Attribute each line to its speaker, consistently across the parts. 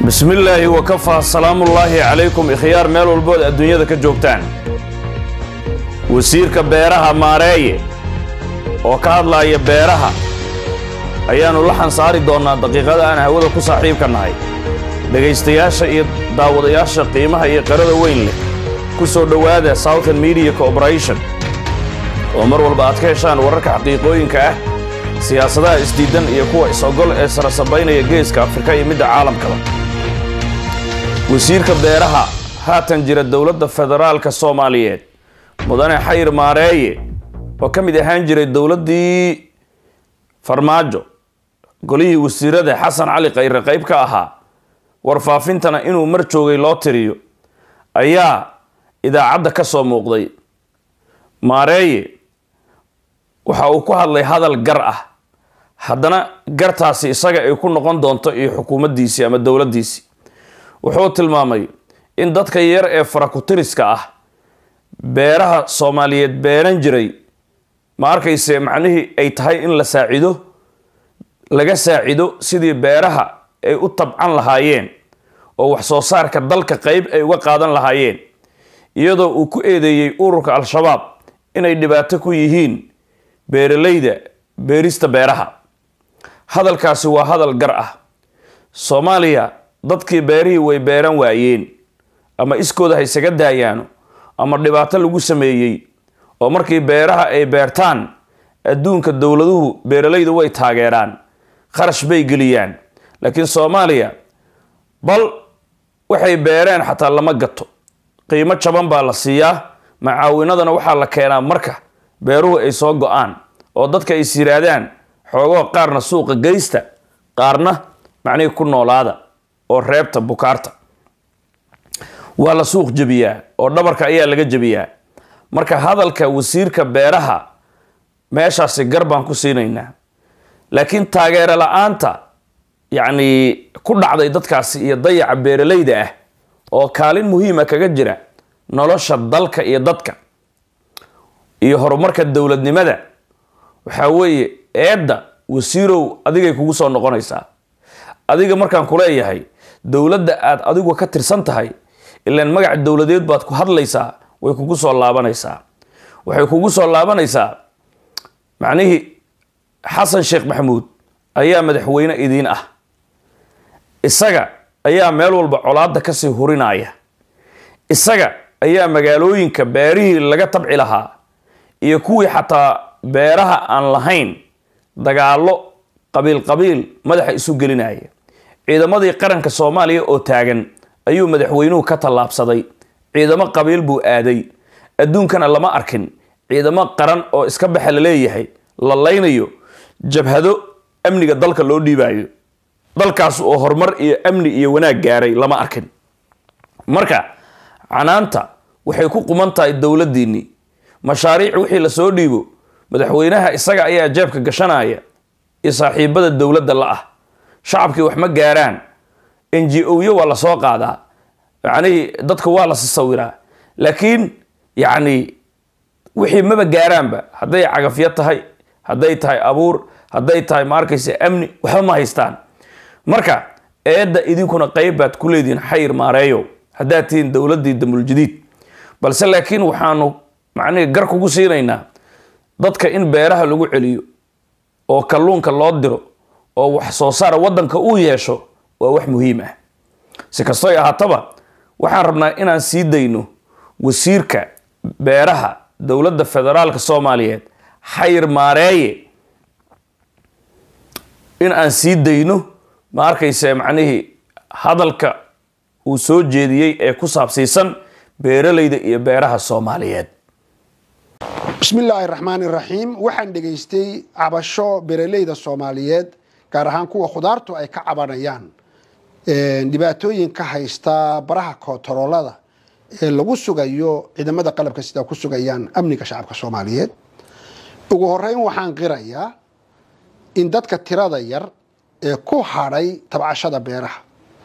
Speaker 1: bismillaahi wakafaa salaamullaahi calaykum ikhyaar meel walbood adduunyada ka joogtaan wasiirka beeraha maareeye oo ka hadlaaya beeraha ayaannu la xansaari doonnaa daqiiqada aan hawada ku saaxiibka nahay dhegaystayaasha iyo daawadayaasha qiimaha iyo qarada weyn leh ku soo dhowaada southern media corporation oo mar walba aad ka heshaan wararka xaqiiqooyinka ah siyaasadaha isdiidan iyo kuwa is-ogol ee sarasabaynaya geeska afrika iyo midda caalamkaba wasiirka beeraha haatan jira dowladda federaalka soomaaliyeed mudane xayr maareeye oo ka mid ahaan jiray dowladdii farmaajo golihii wasiirada xasan cali khayre qayb ka ahaa warfaafintana inuu mar joogay loo tiriyo ayaa idaacadda ka soo muuqday maareeye waxa uu ku hadlay hadal gar ah haddana gartaasi isaga ay ku noqon doonto iyo xukuumaddiisii ama dowladdiisii wuxuu tilmaamay in dadka yar ee farakutiriska ah beeraha soomaaliyeed beeran jiray ma arkayse macnihii ay tahay in la saacido laga saacido sidii beeraha ay u tabcan lahaayeen oo wax soo saarka dalka qeyb ay uga qaadan lahaayeen iyadoo uu ku eedeeyey ururka al-shabaab inay dhibaato ku yihiin beeralayda beerista beeraha hadalkaasi waa hadal gar ah soomaaliya dadkii beerihii way beeran waayeen ama iskooda ha isaga daayaano ama dhibaato lagu sameeyey oo markii beeraha ay beertaan adduunka dowladuhu beeralayda way taageeraan kharash bay geliyaan laakiin soomaaliya bal waxay beereen xataa lama gato qiimo jaban baa la siiyaa macaawinadana waxaa la keenaa marka beeruhu ay soo go-aan oo dadka ay siraadaan xoogoo qaarna suuqa geysta qaarna macnihii ku noolaada oo reebta bukaarta waa la suuq jebiyaa oo dhabarka ayaa laga jebiyaa marka hadalka wasiirka beeraha meeshaasi gar baan ku siinaynaa laakiin taageero la-aanta yacni ku dhacday dadkaasi iyo dayaca beeralayda ah oo kaalin muhiima kaga jira nolosha dalka iyo dadka iyo horumarka dowladnimada waxaa weeye eedda wasiirow adigay kugu soo noqonaysaa adiga markaan kuleeyahay dowladda aad adigu ka tirsan tahay ilaan magac dowladeed baad ku hadlaysaa way kugu soo laabanaysaa waxay kugu soo laabanaysaa macnihii xasan sheekh maxamuud ayaa madaxweyne idiin ah isaga ayaa meel walba colaadda kasii hurinaya isaga ayaa magaalooyinka beerihii laga tabci lahaa iyo kuwii xataa beeraha aan lahayn dagaallo qabiil qabiil madaxa isu gelinaya ciidamadii qaranka soomaaliya oo taagan ayuu madaxweynuhu ka tallaabsaday ciidamo qabiil buu aaday adduunkana lama arkin ciidamo qaran oo iska baxa la leeyahay la laynayo jabhado amniga dalka loo dhiibayo dalkaas oo horumar iyo amni iyo wanaag gaaray lama arkin marka canaanta waxay ku quman tahay dowladdiinnii mashaariic wixii lasoo dhiibo madaxweynaha isaga ayaa jeebka gashanaya iyo saaxiibada dowladda la ah shacabkii wax ma gaaraan n g o-yo waa lasoo qaadaa macnihii dadka waa la sasawiraa laakiin yacni wixii maba gaaraanba hadday cagafyo tahay hadday tahay abuur hadday tahay ma arkaysa amni waxba ma haystaan marka eedda idinkuna qeyb baad ku leedihiin xayr maareeyo haddaad tihiin dowladdii damuljadiid balse laakiin waxaanu macnihii gar kugu siinaynaa dadka in beeraha lagu celiyo oo kalluunka loo diro oo wax soo saara waddanka uu yeesho waa wax muhiim ah si kastoy ahaataba waxaan rabnaa inaan sii dayno wasiirka beeraha dowladda federaalka soomaaliyeed xayr maareeye in aan sii dayno ma arkayse macnihii hadalka uu soo jeediyey ee ku saabsiisan beeralayda iyo beeraha soomaaliyeed
Speaker 2: bismillaahi raxmaani raxiim waxaan dhegaystay cabasho beeraleyda soomaaliyeed gaar ahaan kuwa khudaartu ay ka cabanayaan dhibaatooyin ka haysta baraha koontaroolada ee lagu sugayo ciidamada qalabka sida ku sugayaan amniga shacabka soomaaliyeed ugu horeyn waxaan qirayaa in dadka tirada yar ee ku hadhay tabcashada beeraha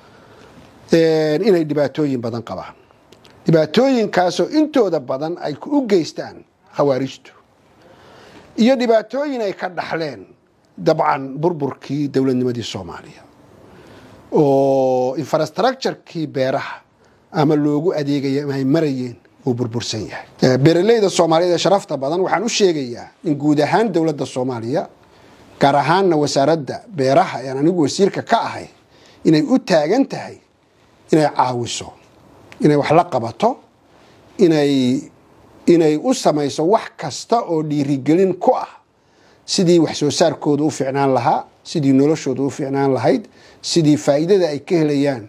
Speaker 2: inay dhibaatooyin badan qabaan dhibaatooyinkaasoo intooda badan ay u geystaan khawaarijtu iyo dhibaatooyin ay ka dhaxleen dabcan burburkii dowladnimadii soomaaliya oo infrastructurekii beeraha ama loogu adeegaya ama ay marayeen uu burbursan yahay beeraleyda soomaaliyeed ee sharafta badan waxaan u sheegayaa in guud ahaan dowladda soomaaliya gaar ahaanna wasaaradda beeraha ean anigu wasiirka ka ahay inay u taagan tahay inay caawiso inay wax la qabato inay inay u samayso wax kasta oo dhiirigelin ku ah sidii wax soo saarkooda u ficnaan lahaa sidii noloshooda u ficnaan lahayd sidii faa'iidada ay ka helayaan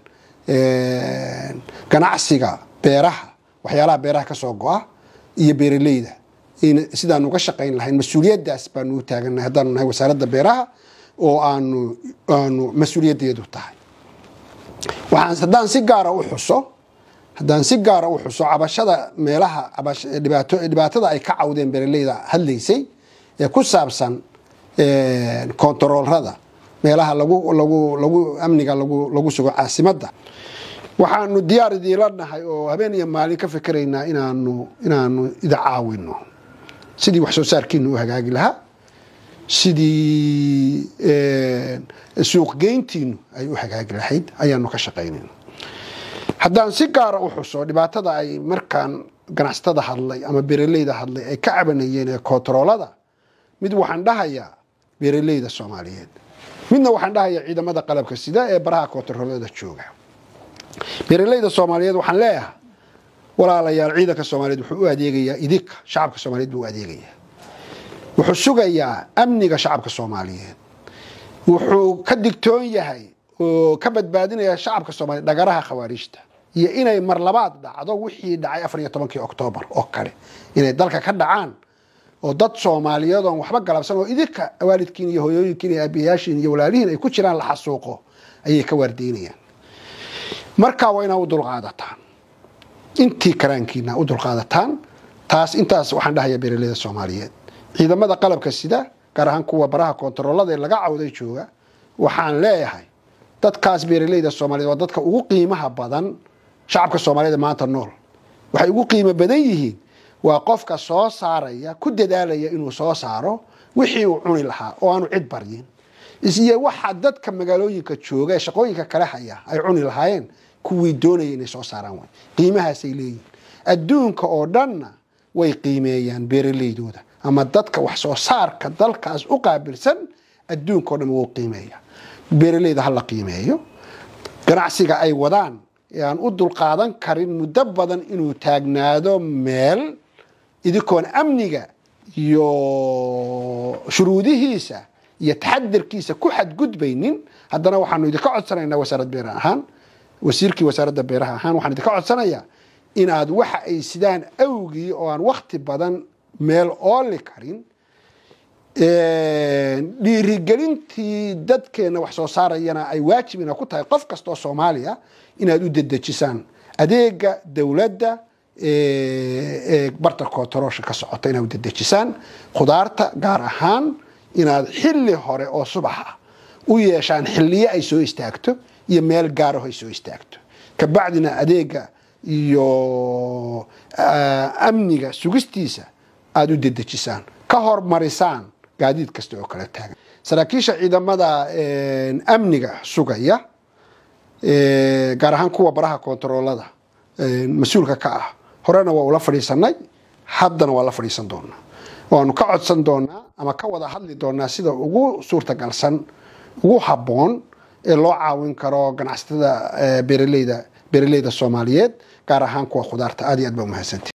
Speaker 2: ganacsiga beeraha waxyaalaha beeraha ka soo go-a iyo beeraleyda sidaan uga shaqayn lahayn mas-uuliyaddaas baanu u taagannahay haddaanu nahay wasaaradda beeraha oo aanu aanu mas-uuliyaddeedu tahay waxaan haddaan si gaara u xuso haddaan si gaara u xuso cabashada meelaha dhibaato dhibaatada ay ka cawdeen beeraleyda hadlaysay ee ku saabsan kontaroolrada meelaha lagu lagu lagu amniga lagu lagu sugo caasimadda waxaanu diyaar idiinla nahay oo habeen iyo maalin ka fikeraynaa inaanu inaanu ida caawino sidii wax soo saarkiina u hagaagi lahaa sidii suuqgeyntiinu ay u hagaagi lahayd ayaanu ka shaqaynayna haddaan si gaara u xuso dhibaatada ay markaan ganacsatada hadlay ama beeraleyda hadlay ay ka cabanayeen ee kontaroolada mid waxaan dhahayaa beeraleyda soomaaliyeed midna waxaan dhahayaa ciidamada qalabka sida ee baraha kontaroolada jooga beeraleyda soomaaliyeed waxaan leeyahay walaalayaal ciidanka soomaaliyeed wuxuu u adeegayaa idinka shacabka soomaaliyeed buu u adeegayaa wuxuu sugayaa amniga shacabka soomaaliyeed wuxuu ka digtoon yahay oo ka badbaadinaya shacabka soomaliyeed dhagaraha khawaarijta iyo inay mar labaad dhacdo wixii dhacay afar iyo tobankii oktoobar oo kale inay dalka ka dhacaan oo dad soomaaliyeed oon waxba galabsan oo idinka waalidkiin iyo hooyooyinkiin iyo aabiyaashiin iyo walaalihiin ay ku jiraan la xasuuqo ayay ka waardeynayaan markaa waa inaa u dulqaadataan intii karaankiina u dulqaadataan taas intaas waxaan dhahayaa beeraleyda soomaaliyeed ciidamada qalabka sida gaar ahaan kuwa baraha kontaroolada ee laga cawday jooga waxaan leeyahay dadkaas beeraleyda soomaaliyeed waa dadka ugu qiimaha badan shacabka soomaaliyeed ee maanta nool waxay ugu qiimo badan yihiin waa qofka soo saaraya ku dadaalaya inuu soo saaro wixii uu cuni lahaa oo aanu cid baryin isiyo waxa dadka magaalooyinka jooga ee shaqooyinka kale haya ay cuni lahaayeen kuwii doonaya inay soo saaraan way qiimahaasay leeyihin adduunka oo dhanna way qiimeeyaan beeraleydooda ama dadka wax soo saarka dalkaas u qaabilsan adduunka oo dhan wuu qiimeeya beeraleyda ha la qiimeeyo ganacsiga ay wadaan ee aan u dulqaadan karin muddo badan inuu taagnaado meel idinkoon amniga iyo shuruudihiisa iyo taxadirkiisa ku xadgudbaynin haddana waxaanu idinka codsanaynaa wasaarad beer ahaan wasiirkii wasaaradda beeraha ahaan waxaan idinka codsanayaa inaad waxa ay sidaan awgii oo aan wakti badan meel ooli karin dhiirigelintii dadkeena wax soo saarayana ay waajib ina ku tahay qof kasta oo soomaaliya inaad u dedejisaan adeega dowladda ee barta kontaroolsha ka socota inaad u dedejisaan khudaarta gaar ahaan inaad xilli hore oo subax ah u yeeshaan xilliyo ay soo istaagto iyo meel gaaraho ay soo istaagto kabacdina adeega iyo amniga sugistiisa aada u dedejisaan ka hormarisaan gaadiid kasta oo kala taagan saraakiisha ciidamada amniga sugaya gaar ahaan kuwa baraha kontaroolada mas-uulka ka ah horena waa ula fadhiisanay haddana waa la fadhiisan doonaa waanu ka codsan doonaa ama ka wada hadli doonaa sida ugu suurtagalsan ugu habboon ee loo caawin karo ganacsatada beeraleyda beeraleyda soomaaliyeed gaar ahaan kuwa khudaarta aad iyo aad baa umahadsanti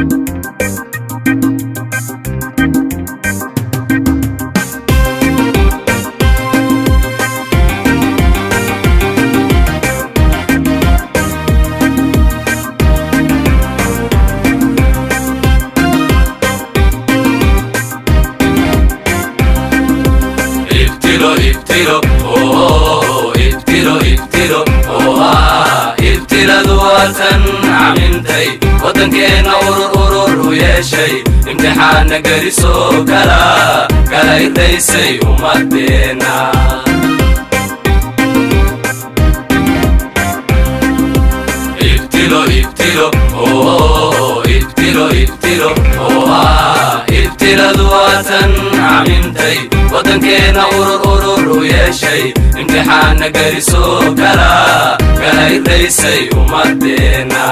Speaker 3: ibtilo ibtilo oh ibtilo ibtilo oha ibtiladu waatan camintay waddankeena urur urur u yeeshay imtixaana gelisoo kala kala irdaysay ummadeena ibtilo ibtilo oh ibtilo ibtilo oha ibtiladu waatan camintay waddankeena urur urur u yeeshay imtixaana gelisoo kala ayraysay ummadeenna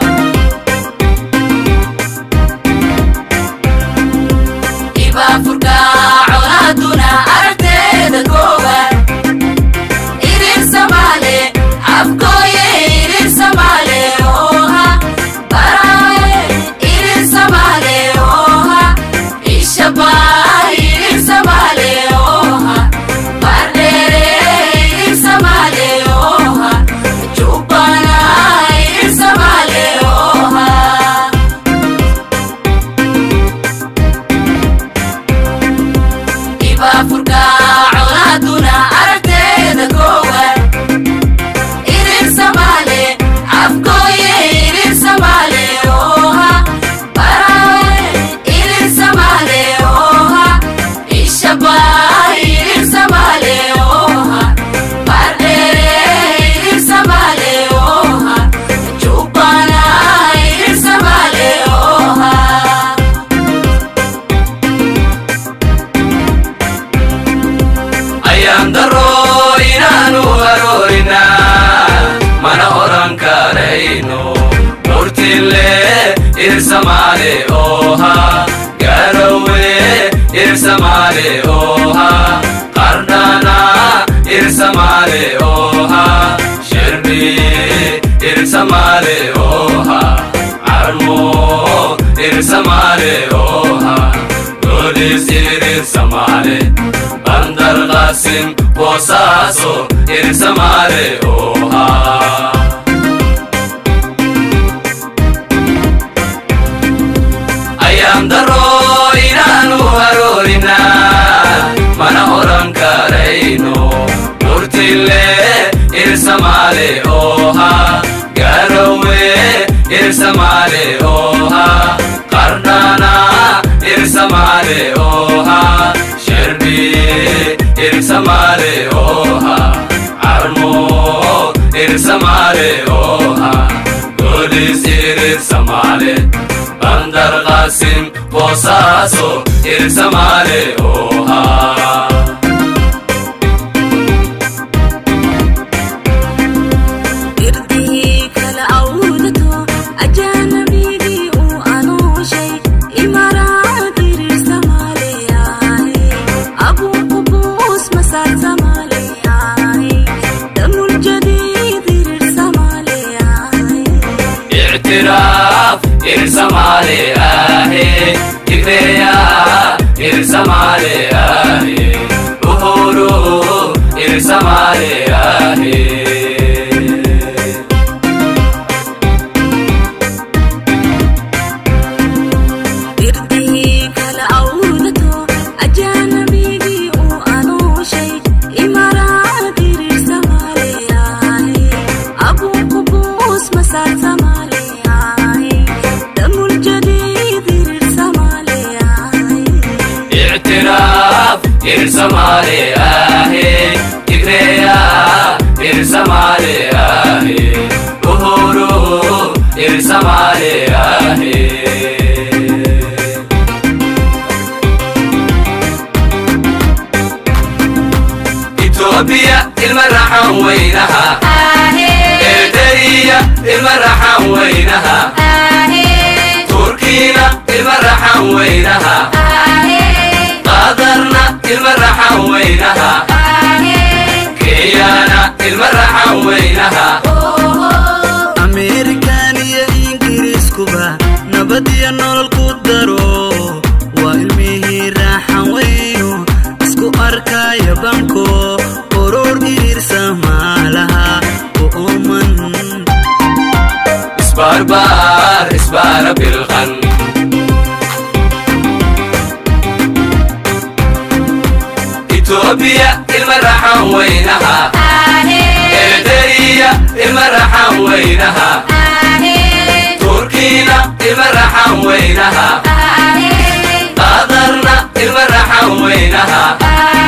Speaker 4: ibaafurka colaaduna aragteeda kooban irir samaale afkooye irir samaale ooha baraaye irir samaale ooha ishabaa irir samaale ooha bardheere irir samaale ooha jubbana irir samaale ooha ibaafurka colaaduna aragteeda koowan irir samaale afkooye irir samaale ooha baraaye irir samaale ooha ishabaa irir samaale ooha bardheere irir samaale ooha jubbana irir samaale ooha
Speaker 3: ayaan darro inaanu aroorina mana oran karayno murtille irsamaale ooha garowe irsamaale ooha qardhana irsamaale ooha shirbi irsamaale ooha carmo irsamaale ooha golis irsamaale bandar qasim boosaaso irsamaale ooha ayaan darro inaanu aroorina mana oran karayno murtille irsamaale ooha garowe irsamaale ooha qardhana irsamaale ooha sherbi irsamaale ooha carmo irsamaale ooha golis irsamaale bandar qasim boosaaso irsamaale ooha
Speaker 4: irdihii kala awdato ajaanabigii uu anooshay imaraad irir samaaleyahay abuu qubuus masaar samaaleyahay damul jadiid irir samaaleyahay
Speaker 3: اعتراف إرسمالي آهي تكريا إرسمالي آهي أهورو إرسمالي آهي
Speaker 4: irdihii kala awdato ajaanabigii uu anooshay imaraad irir samaaleyahay abuu qubuus masaar samaaleyahay damul jadiid irir samaaleyahay
Speaker 3: اعتراف إرسمالي آهي تكريا إرسمالي آهي أهورو إرسمالي آهي إثيوبيا المرحة وينها إرتريا المرحة وينها تركينا المرحة وينها قادرنا المرحة وينها كيانا المرحة وينها
Speaker 5: ameerikan iyo ingiriiskuba nabad iyo nolol ku daro waa ilmihii raaxan weyno isku arkaya banko urur iriirsa maalaha u ooman
Speaker 3: اسباربار اسبار بالغن إثيوبيا المرحة وينها إرتريا المرحة وينها تركينا المرحة وينها قادرنا المرحة وينها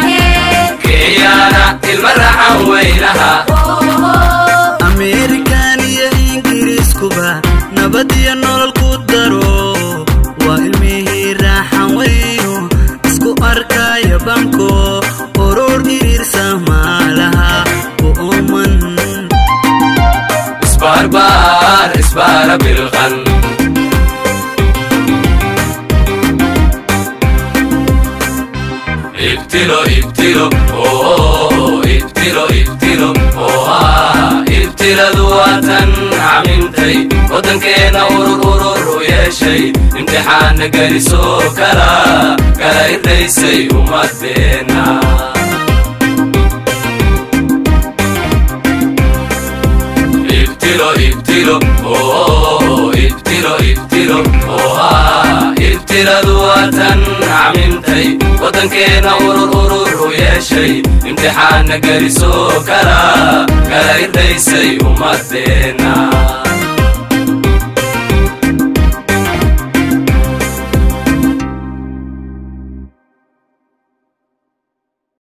Speaker 3: كيانا المرحة وينها
Speaker 5: ameerikan iyo ingiriiskuba nabad iyo nolol ku daro waa ilmihii raaxan weyno isku arkaya banko urur iriirsa maalaha u ooman
Speaker 3: barbaar isbaara bilqan ibtilo ibtilo oo ibtilo ibtilo oo ah ibtiladu waatan camintay waddankeena urur urur u yeeshay imtixaana gelisoo kala kala irdaysay ummadeenna ibtilo ibtilo oo ibtilo ibtilo oo ah ibtiladu waatan camintay waddankeena urur urur u yeeshay imtixaana gelisoo kala kala irdaysay ummadeenna